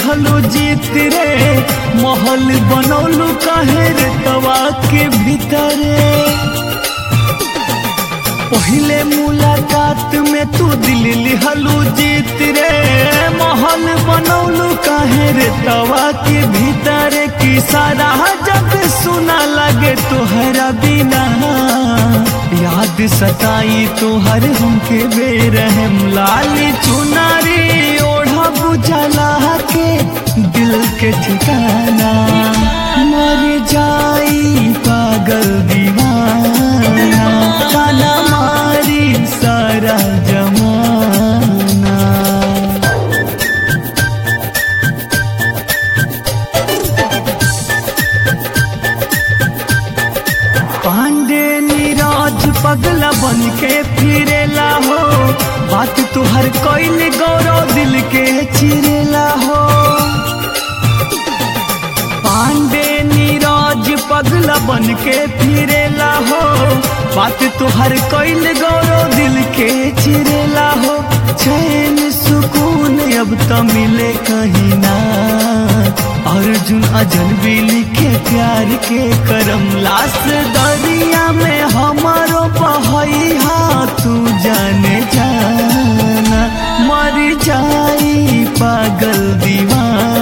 लिहलो जीत रे महल बनौलू काहे रे तवा के भीतरे पहले मुलाकात में तू दिल लिहलू जीत रे महल बनौलू काहे रे तवा के भीतर की सारा जग सुना लगे तोहरा बिना याद सताई तोहर हमके बेरहम लाली चुनारी ओढ़ा बुझला के दिल के ठिकाना मर जाई पागल दीवाना काला मारी सारा जमाना पांडे नीरज पगला बन के फिरेला हो बात तुहर कोइल गौरव दिल के चिरेला हो पांडे नीरज पगला बन के फिरेला हो बात तुहर कोइल गौरव दिल के चिरेला हो चैन सुकून अब तो मिले कहीं ना अर्जुन अजनबी लिखे प्यार के करम लाश दरिया में हमारो बहैया तू जाने जाना मर जाई पागल दीवाना